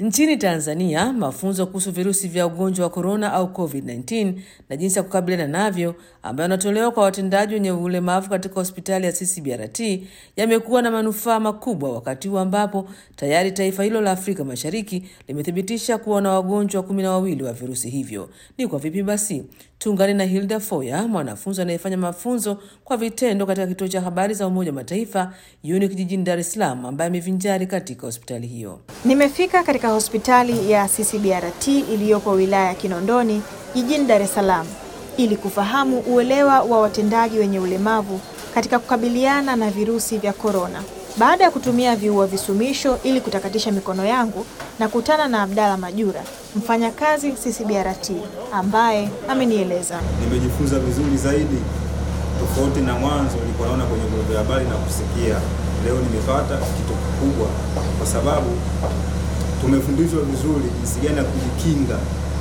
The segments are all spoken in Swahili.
Nchini Tanzania, mafunzo kuhusu virusi vya ugonjwa wa korona au COVID-19 na jinsi ya kukabiliana navyo ambayo yanatolewa kwa watendaji wenye ulemavu katika hospitali ya CCBRT yamekuwa na manufaa makubwa, wakati huu ambapo tayari taifa hilo la Afrika Mashariki limethibitisha kuwa na wagonjwa kumi na wawili wa virusi hivyo. Ni kwa vipi basi? Tuungane na Hilda Foya, mwanafunzi anayefanya mafunzo kwa vitendo katika kituo cha habari za Umoja wa Mataifa UNIC jijini Dar es Salaam, ambaye amevinjari katika hospitali hiyo. Nimefika katika hospitali ya CCBRT iliyopo wilaya ya Kinondoni jijini Dar es Salaam ili kufahamu uelewa wa watendaji wenye ulemavu katika kukabiliana na virusi vya korona. Baada ya kutumia viua visumisho ili kutakatisha mikono yangu, na kutana na Abdalla Majura, mfanyakazi CCBRT, ambaye amenieleza. Nimejifunza vizuri zaidi tofauti na mwanzo nilikuwa naona kwenye vyombo vya habari na kusikia. Leo nimepata kitu kikubwa, kwa sababu tumefundishwa vizuri jinsi gani ya kujikinga.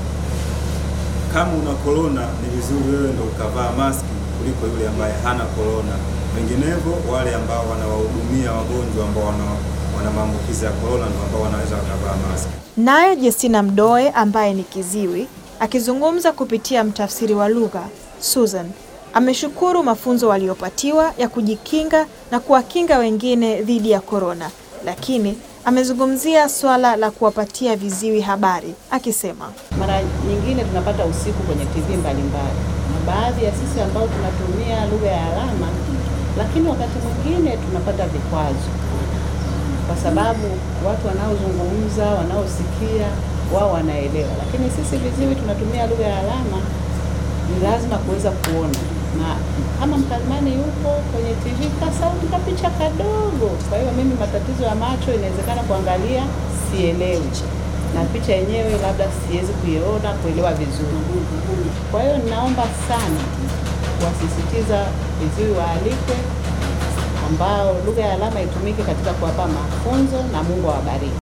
Kama una korona, ni vizuri wewe ndo ukavaa maski kuliko yule ambaye hana korona. Vinginevyo wale ambao wanawahudumia wagonjwa ambao wana, wana maambukizi ya korona ndio ambao wanaweza wakavaa maski. Naye Justina Mdoe ambaye ni kiziwi akizungumza kupitia mtafsiri wa lugha Susan ameshukuru mafunzo waliopatiwa ya kujikinga na kuwakinga wengine dhidi ya korona, lakini amezungumzia swala la kuwapatia viziwi habari akisema, mara nyingine tunapata usiku kwenye TV mbalimbali, na baadhi ya sisi ambao tunatumia lugha ya alama, lakini wakati mwingine tunapata vikwazo kwa sababu watu wanaozungumza wanaosikia wao wanaelewa, lakini sisi viziwi tunatumia lugha ya alama, ni lazima kuweza kuona, na kama mkalimani yupo kwenye TV ka sauti ka picha kadogo. Kwa hiyo mimi matatizo ya macho inawezekana kuangalia sielewi, na picha yenyewe labda siwezi kuiona kuelewa vizuri. Kwa hiyo ninaomba sana kuwasisitiza viziwi waalikwe ambao lugha ya alama itumike katika kuwapa mafunzo na Mungu awabariki.